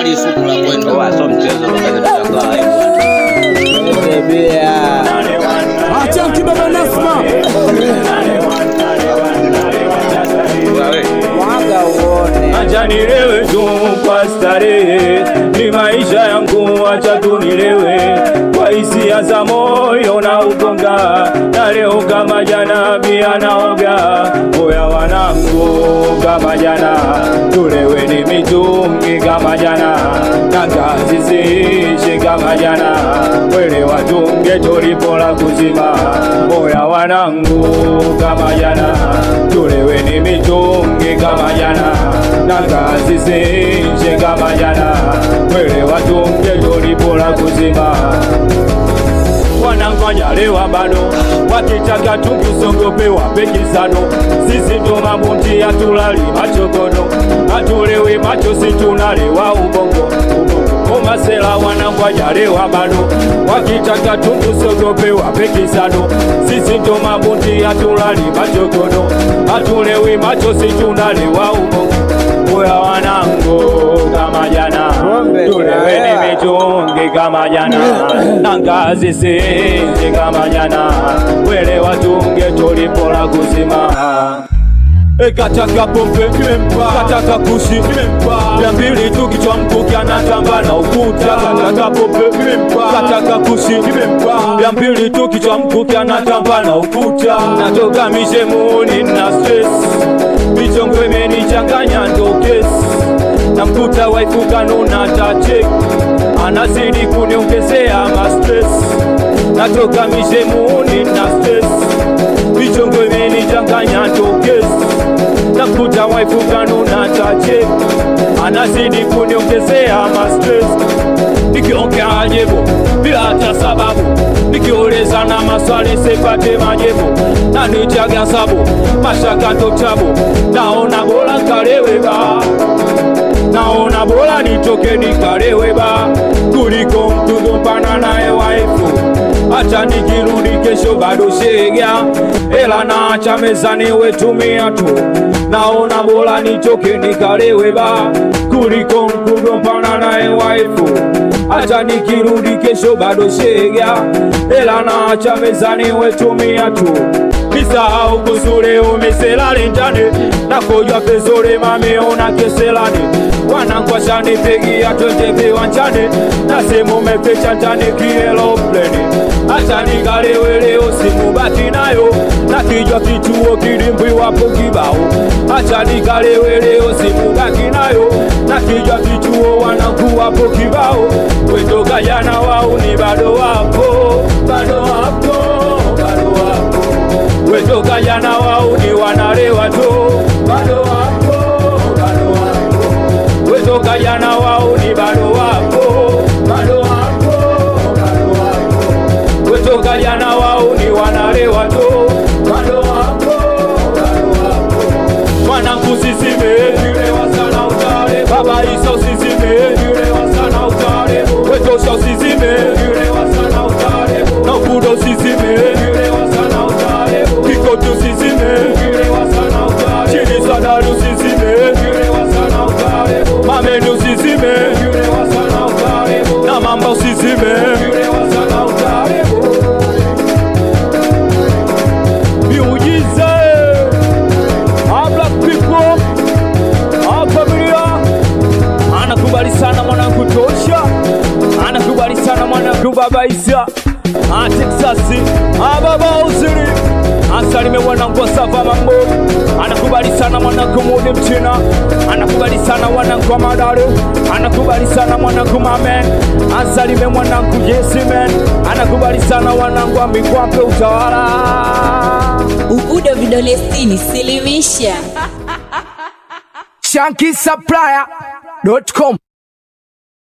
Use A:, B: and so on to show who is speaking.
A: Tayari suku la kwenda.
B: Oa, sio mchezo baba, tunashangaa, eh, bwana.
C: Acha kibaba Nasma.
B: Wewe,
C: Mwaga uone.
D: Acha nilewe tu kwa starehe, ni maisha yangu, acha tu nilewe kwa hisia za moyo na ugonga, na leo kama jana pia naoga. Oya wanangu, kama jana tulewe ni mitungi kama jana, na kazi ziishi kama jana, wele watunge tulipola kuzima. Oya wanangu, kama jana tulewe ni mitungi kama jana na kazi ziishi kama jana, wele watunge tulipola kuzima wanangwanyalewa bado wakitaka tukusogope wapekisano sisi ndo mabundi hatulali machogodo hatulewi macho situnalewa ubongo ubongo omasela wanangwanyalewa bado wakitaka tukusogope wapekisano sisi ndo mabundi hatulali machogodo hatulewi macho situnalewa ubongo Oya wanangu kama jana
C: Ng'ombe,
D: tuleweni
C: yeah.
D: mitungi kama jana na ngazi sinzi kama jana wele watunge tulipola kuzima Kataka pombe kataka kushi ya mbili tu kichwa mkuki anatamba na ukuta kataka pombe kataka kushi ya mbili tu kichwa mkuki anatamba na ukuta natoka mishemuni na stress michongo imenichanganya ndo kesi namkuta waifu kanuna tache anazidi kuniongezea mastres natoka mishemuni na stress michongo imenichanganya ndo kesi nakuta waifu kanuna tache anazidi kuniongezea mastres nikiongea ajebu bila hata sababu nikiuleza na maswali sipate majibu na nichaga sabu mashaka ndo tabu naona bora kalewe ba naona bora nitoke nikalewe ba kuliko mtu mpana naye waifu hata nikirudi kesho bado shega ela naacha mezani wetumia tu naona bora nitoke nikalewe ba kuliko mtu mpana naye waifu hata nikirudi kesho bado shega ela naacha mezani wetumia tu nisahau kuzule umiselale njane nakojwa pezole mameona keselane wanankwashane pegia twende viwanjani nasimumepecha njani kielopleni hata nikaleweleo simubaki nayo na kijwa kichuo kilimbwi wapo kibao hata nikaleweleo simubaki nayo na kijwa kichuo wanakuwapo kibao wetoka jana wau ni bado wapo bado wapo bado wapo wetoka jana wau ni wanalewa tu bado wapo bado wapo wetoka jana wau ni bado wapo bado wapo bado wapo wetoka jana wau ni wanalewa tu bado wapo bado wapo mwanangu sisime nilewa sana utale baba iso sisime nilewa sana utale wetosha sisime nilewa sana utale nakudo sisime nilewa sana utale kikotu sisime nilewa sana utale chini sadalu sisime nilewa sana utale mamenu sisime nilewa sana utale na mambo sisime nilewa sana utale miujiza Ah, black people Ah, familia anakubali sana mwanangu tosha anakubali sana mwanangu baba isa Ah, texasi Ah, baba uziri asalime mwanangu sava mambo anakubali sana mwanangu mudi mchina anakubali sana mwanangu wa madare anakubali sana mwanangu mamen asalime mwanangu jesimen anakubali sana mwanangu wa mikwape utawala
E: Ubudo vidole sitini, silimisha.
C: Shanky Supplier.com